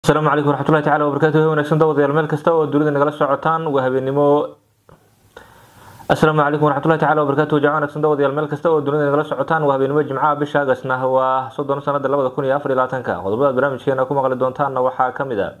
asalaamu calaykum waraxmatullahi tacala wabarakatuh wanaagsan dawadayaal meel kasta oo dunida nagala socotaan waa habeenimo asalaamu calaykum waraxmatullahi tacala wabarakatuh jamac wanaagsan dawadayaal meel kasta oo dunida nagala socotaan waa habeenimo jimcaha bisha agasna waa soddon sanada labada kun iyo afar iyo labaatanka qodobada barnaamijkeena ku maqli doontaanna waxaa kamid a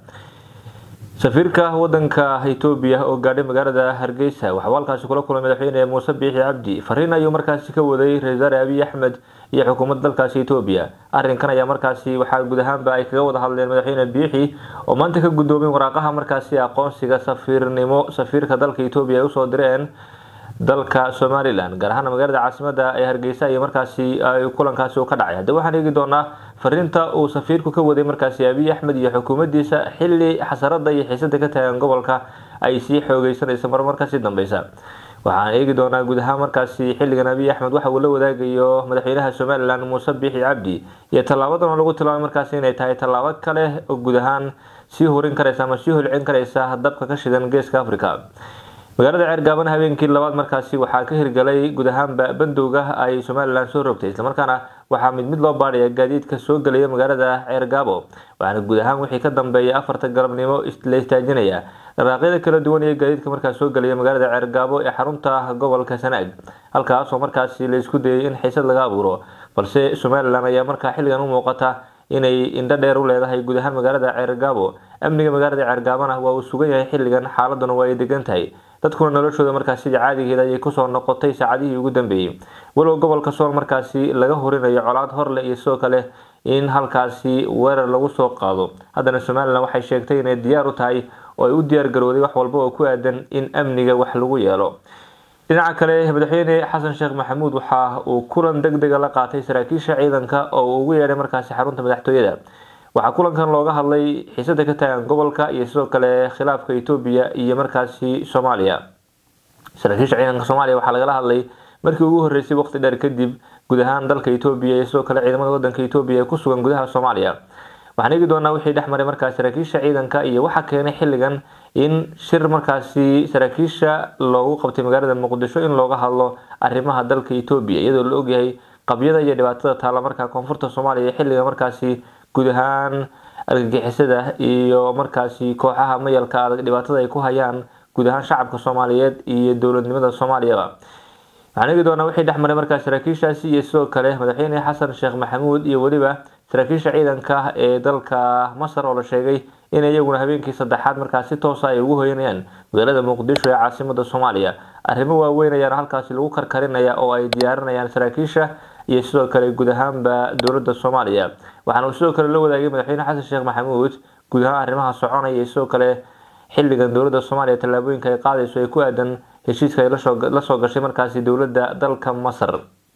safiirka wadanka etoobiya oo gaadhay magaalada hargeysa waxauu halkaasi kula kulmay madaxweyne muuse biixi cabdi fariin ayuu markaasi ka waday ra-isul wasaare abiy axmed iyo xukuumadda dalkaasi etoobiya arrinkan ayaa markaasi waxaa guud ahaanba ay kaga wada hadleen madaxweyne biixi oo maanta ka guddoomay waraaqaha markaasi aqoonsiga safiirnimo safiirka dalka etoobiya ay usoo direen dalka somalilan gaar ahaan magaalada caasimada ee hargeysa iyo markaasi kulankaasi uu ka dhacay haddii waxaan eegi doonaa fariinta uu safiirku ka waday markaasi abiy axmed iyo xukuumaddiisa xili xasarada iyo xiisada ka taagan gobolka ay sii xoogeysanaysa marmar kasii dambeysa waxaan eegi doonaa guud ahaan markaasi xilligan abiy axmed waxa uu la wadaagayo madaxweynaha somalilan muuse biixi cabdi iyo tallaabadan oo lagu tilmaamay markaasi inay tahay tallaabo kale oo guud ahaan sii horin karaysa ama sii holcin karaysa dabka ka shidan geeska africa magaalada ceergaaban habeenkii labaad markaasi waxaa ka hirgalay guud ahaanba bandowga ay somalilan soo rogtay islamarkaana waxaa mid mid loo baadhaya gaadiidka soo gelaya magaalada ceergaabo waxaana guud ahaan wixii ka dambeeyay afarta galabnimo la istaajinaya dharaaqyada kala duwan iyo gaadiidka markaas soo gelaya magaalada ceergaabo ee xarunta gobolka sanaag halkaasoo markaasi la isku dayay in xiisad laga abuuro balse somalilan ayaa markaa xilligan u muuqata inay indho dheer u leedahay guud ahaan magaalada ceergaabo amniga magaalada ceergaabona waa uu sugan yahay xilligan xaaladuna waa ay degan tahay dadkuna noloshooda markaas sidii caadigeeda ayay kusoo noqotay saacadihii ugu dambeeyey walow gobolka sool markaasi laga horinayo colaad horle iyo sidoo kale in halkaasi weerar lagu soo qaado haddana somalilan waxay sheegtay inay diyaar u tahay oo ay u diyaar garowday wax walba oo ku aadan in amniga wax lagu yeelo dhinaca kale madaxweyne xasan sheekh maxamuud waxa uu kulan deg dega la qaatay saraakiisha ciidanka oo uu ugu yeedhay markaasi xarunta madaxtooyada waxaa kulankan looga hadlay xiisada ka taagan gobolka iyo sidoo kale khilaafka etoobiya iyo markaasi soomaaliya saraakiisha ciidanka soomaaliya waxaa lagala hadlay markii ugu horeysay waqti dheer kadib guud ahaan dalka etoobiya iyo sidoo kale ciidamada wadanka etoobiya ee ku sugan gudaha soomaaliya waxaan eegi doonaa wixii dhex maray markaas saraakiisha ciidanka iyo waxaa keenay xilligan in shir markaasi saraakiisha loogu qabtay magaalada muqdisho in looga hadlo arrimaha dalka etoobiya iyadoo la ogyahay qabyada iyo dhibaatada taala markaa koonfurta soomaaliya xilliga markaasi guud ahaan argagixisada iyo markaasi kooxaha mayalka adag dhibaatada ay ku hayaan guud ahaan shacabka soomaaliyeed iyo dowladnimada soomaaliyaba waxaan eegi doonaa wixii dhex maray markaas saraakiishaasi iyo sidoo kale madaxweyne xasan sheekh maxamuud iyo weliba saraakiisha ciidanka ee dalka masar oo la sheegay in iyaguna habeenkii saddexaad markaas si toosa ay ugu hoyanayaan magaalada muqdisho ee caasimada soomaaliya arrimo waaweyn ayaana halkaasi lagu karkarinaya oo ay diyaarinayaan saraakiisha iyo sidoo kale guud ahaanba dowladda soomaaliya waxaana uu sidoo kale la wadaagay madaxweyne xasan sheekh maxamuud guud ahaan arrimaha soconaya iyo sidoo kale xilligan dowladda soomaaliya tallaabooyinka ay qaadayso ee ku aadan heshiiska ay lasoo gashay markaasi dowladda dalka masar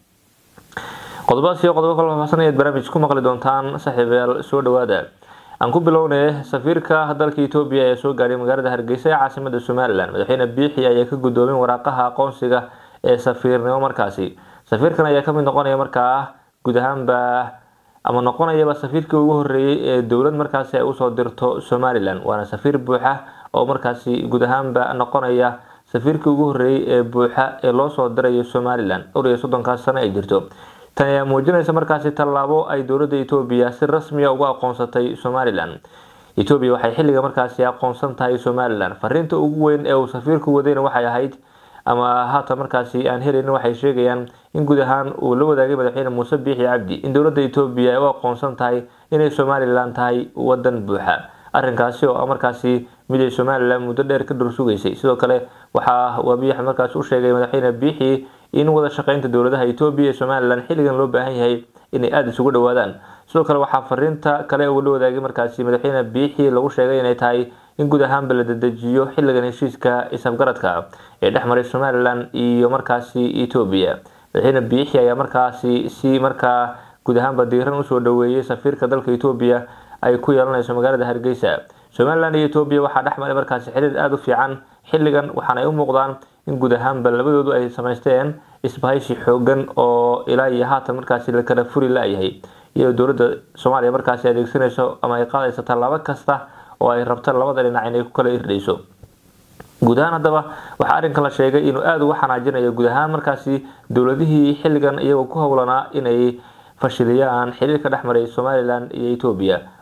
qodobadaas iyo qodobo kala faahfaahsan ayaad barnaamij ku maqli doontaan saaxiibayaal soo dhawaada aan ku bilownay safiirka dalka etoobiya ee soo gaadhay magaalada hargeysa ee caasimada somalilan madaxweyne biixi ayaa ka guddoomay waraaqaha aqoonsiga ee safiirnimo markaasi safiirkan ayaa kamid noqonaya markaa guud ahaanba ama noqonayaba safiirkii ugu horeeyey ee dowlad markaasi ay usoo dirto somalilan waana safiir buuxa oo markaasi guud ahaanba noqonaya safiirkii ugu horeeyey ee buuxa ee loosoo dirayo somalilan dhowr iyo soddonkaas sano ay jirto tan ayaa muujinaysa markaasi tallaabo ay dowladda etoobiya si rasmiya uga aqoonsatay somalilan etoobiya waxay xilliga markaasi aqoonsan tahay somalilan fariinta ugu weyn ee uu safiirku wadayna waxay ahayd ama haatan markaasi aan helayn waxay sheegayaan in guud ahaan uu la wadaagay madaxweyne muuse biixi cabdi in dowladda etoobiya ay u aqoonsan tahay inay somalilan tahay wadan buuxa arrinkaasi oo markaasi mid ay somalilan muddo dheer ka dhursugaysay sidoo kale waxaa abiy axmed markaasi u sheegay madaxweyne biixi in wada shaqeynta dowladaha etoobiya ee somalilan xilligan loo baahan yahay inay aada isugu dhawaadaan sidoo kale waxaa fariinta kale uu la wadaagay markaasi madaxweyne biixi lagu sheegay inay tahay in guud ahaanba la dedejiyo xilligan heshiiska isafgaradka ee dhex maray somalilan iyo markaasi etoobiya madaxweyne biixi ayaa markaasi si markaa guud ahaanba diiran usoo dhaweeyey safiirka dalka etoobiya ay ku yeelanayso magaalada hargeysa somalilan iyo etoobiya waxaa dhex maray markaasi xiriir aada u fiican xilligan waxaana ay u muuqdaan in guud ahaanba labadoodu ay samaysteen isbahaysi xoogan oo ilaa iyo haatan markaasi la kala furi la-yahay iyadoo dowladda soomaaliya markaasi adeegsanayso ama ay qaadayso tallaabo kasta oo ay rabto labada dhinac inay ku kala irdhayso guud ahaan haddaba waxaa arrinkan la sheegay inuu aada uga xanaajinayo guud ahaan markaasi dowladihii xilligan iyagoo ku howlanaa inay fashiliyaan xiriirka dhex maray somalilan iyo etoobiya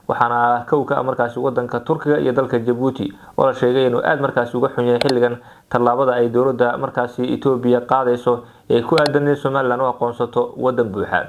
waxaana kow ka ah markaasi wadanka turkiga iyo dalka jabuuti oo la sheegay inuu aada markaasi uga xun yahay xilligan tallaabada ay dowladda markaasi etoobiya qaadayso ee ku aadan in somalilan u aqoonsato wadan buuxa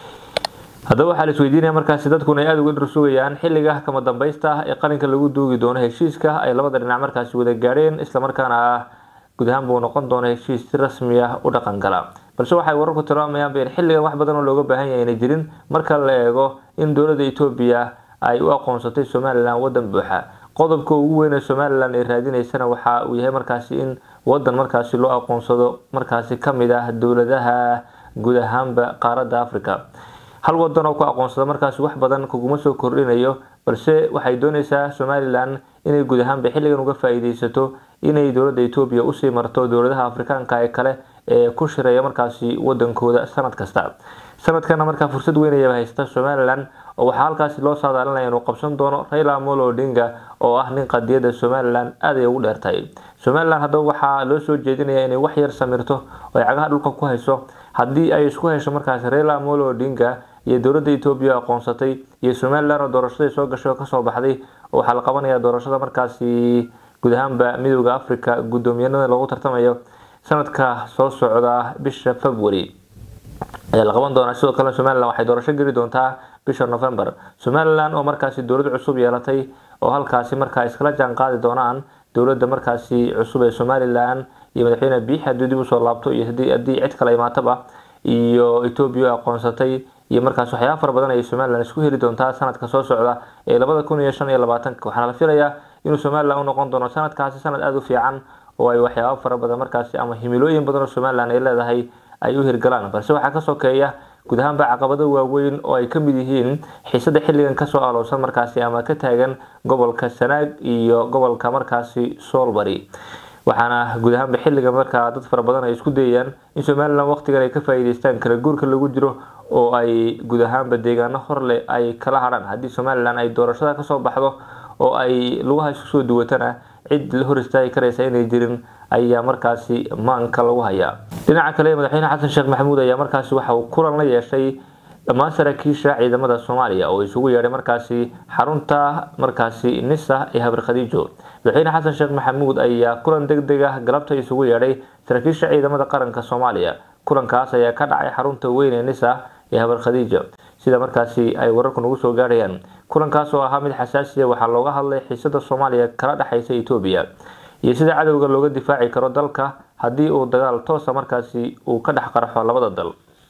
haddaba waxaa la isweydiinaya markaasi dadkuna ay aada uga dhursugayaan xilliga kama dambaysta ah ee qalinka lagu duugi doono heshiiska ay labada dhinac markaasi wada gaadheen islamarkaana ah guud ahaan buu noqon doona heshiis si rasmi ah u dhaqan gala balse waxay wararku tilmaamayaanba in xilligan wax badan oo looga baahan yahay inay jirin marka la eego in dowladda etoobiya ay u aqoonsatay somalilan wadan buuxa qodobka ugu weyn ee somalilan ay raadinaysana waxa uu yahay markaasi in wadan markaasi loo aqoonsado markaasi kamid ah dowladaha guud ahaanba qaaradda africa hal wadan oo ku aqoonsada markaasi wax badan kuguma soo kordhinayo balse waxay dooneysaa somalilan inay guud ahaanba xilligan uga faa-iideysato inay dowladda etoobiya usii marto dowladaha afrikaanka ee kale ee ku shireeya markaasi wadankooda sanad kasta sanadkana markaa fursad weynayaba haysta somalilan oo waxaa halkaasi loo saadaalinaya inuu qabsan doono raila amolo odinga oo ah nin qadiyada somalilan aad ay ugu dheertahay somalilan haddaba waxaa loo soo jeedinaya inay wax yar samirto oo ay cagaha dhulka ku hayso haddii ay isku hesho markaasi raila amolo odinga iyo dowladda etoobiya aqoonsatay iyo somalilan oo doorashadii soo gashay oo kasoo baxday oo waxaa la qabanaya doorashada markaasi guud ahaanba midooda africa guddoomiyanada lagu tartamayo sanadka soo socda bisha february ayaa la qaban doonaa sidoo kale somalilan waxay doorasho geli doontaa bisha november somalilan oo markaasi dowlad cusub yeelatay oo halkaasi markaa iskala jaan qaadi doonaan dowladda markaasi cusub ee somalilan iyo madaxweyne biix haddii dib usoo laabto iyo haddii cid kale imaataba iyo etoobiya aqoonsatay iyo markaas waxyaaba fara badan ayay somalilan isku heli doontaa sanadka soo socda ee labada kun iyo shan iyo labaatanka waxaana la filayaa inuu somalilan u noqon doono sanadkaasi sanad aada u fiican oo ay waxyaaba fara badan markaasi ama himilooyin badan oo somalilan ay leedahay ay u hirgalaan balse waxaa ka sokeeya guud ahaanba caqabado waaweyn oo ay kamid yihiin xiisada xilligan kasoo alowsan markaasi ama ka taagan gobolka sanaag iyo gobolka markaasi soolbari waxaana guud ahaanba xilligan markaa dad fara badan ay isku dayayaan in somalilan waqtigan ay ka faa-iideystaan kala guurka lagu jiro oo ay guud ahaanba deegaano horleh ay kala hadhaan haddii somalilan ay doorashada kasoo baxdo oo ay lugaha isku soo duwatana cid la hor istaagi karaysa inay jirin ayaa markaasi maanka lagu hayaa dhinaca kale madaxweyne xasan sheekh maxamuud ayaa markaasi waxa uu kulan la yeeshay dhammaan saraakiisha ciidamada soomaaliya oo isugu yeedhay markaasi xarunta markaasi nisa ee habar khadiijo madaxweyne xasan sheekh maxamuud ayaa kulan deg deg ah galabta isugu yeedhay saraakiisha ciidamada qaranka soomaaliya kulankaas ayaa ka dhacay xarunta weyn ee nisa ee habar khadiija sida markaasi ay wararku nagu soo gaarhayaan kulankaas oo ahaa mid xasaasiya waxaa looga hadlay xiisada soomaaliya kala dhexaysa etoobiya iyo sida cadowga looga difaaci karo dalka haddii uu dagaal toosa markaasi uu ka dhex qarxo labada dal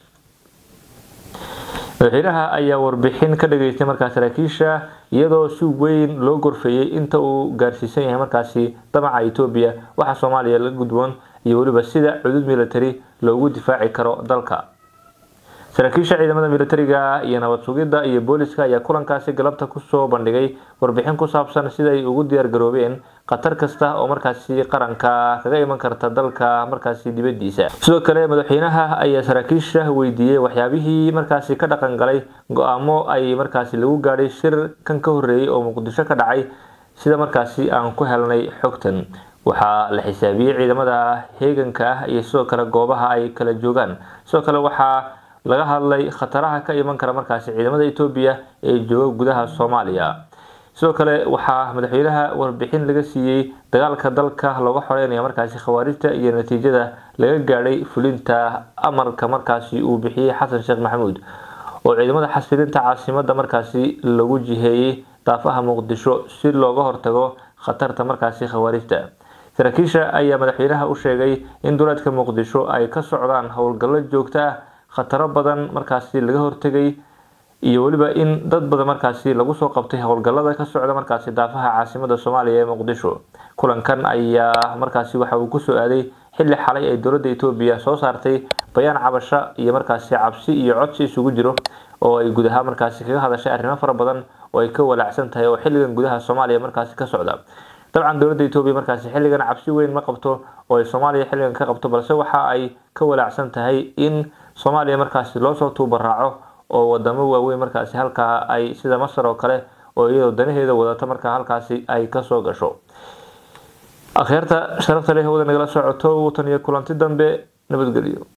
madaxweynaha ayaa warbixin ka dhageystay markaa saraakiisha iyadoo si weyn loo gorfeeyey inta uu gaarsiisan yahay markaasi damaca etoobiya waxa soomaaliya la gudboon iyo weliba sida cudud military loogu difaaci karo dalka saraakiisha ciidamada militariga iyo nabad sugidda iyo booliska ayaa kulankaasi galabta kusoo bandhigay warbixin ku saabsan sida ay ugu diyaar garoobeen khatar kasta oo markaasi qaranka kaga iman karta dalka markaasi dibadiisa sidoo kale madaxweynaha ayaa saraakiisha weydiiyey waxyaabihii markaasi ka dhaqan galay go-aamo ay markaasi lagu gaadhay shir kan ka horeeyay oo muqdisho ka dhacay sida markaasi aan ku helnay xogtan waxaa la xisaabiyey ciidamada heeganka ah iyo sidoo kale goobaha ay kala joogaan sidoo kale waxaa laga hadlay khataraha ka iman kara markaasi ciidamada etoobiya ee jooga gudaha soomaaliya sidoo kale waxaa madaxweynaha warbixin laga siiyey dagaalka dalka looga xoreynaya markaasi khawaarijta iyo natiijada laga gaadhay fulinta amarka markaasi uu bixiyey xasan sheekh maxamuud oo ciidamada xasilinta caasimada markaasi lagu jiheeyey daafaha muqdisho si looga hortago khatarta markaasi khawaarijta saraakiisha ayaa madaxweynaha u sheegay in duleedka muqdisho ay ka socdaan howlgallo joogto ah khataro badan markaasi laga hortegay iyo weliba in dad badan markaasi lagu soo qabtay howlgallada ka socda markaasi daafaha caasimada soomaaliya ee muqdisho kulankan ayaa markaasi waxa uu kusoo aaday xilli xalay ay dowladda etoobiya soo saartay bayaan cabasho iyo markaasi cabsi iyo codsi isugu jiro oo ay gudaha markaasi kaga hadashay arrimo fara badan oo ay ka walaacsan tahay oo xilligan gudaha soomaaliya markaasi ka socda dabcan dowladda etoobiya markaasi xilligan cabsi weyn ma qabto oo ay soomaaliya xilligan ka qabto balse waxa ay ka walaacsan tahay in soomaaliya markaasi loosoo tuubaraaco oo wadamo waaweyn markaasi halkaa ay sida masar oo kale oo iyadoo danaheeda wadata markaa halkaasi ay kasoo gasho akhyaarta sharafta leh wada nagala socoto tan iyo kulanti dambe nabadgelyo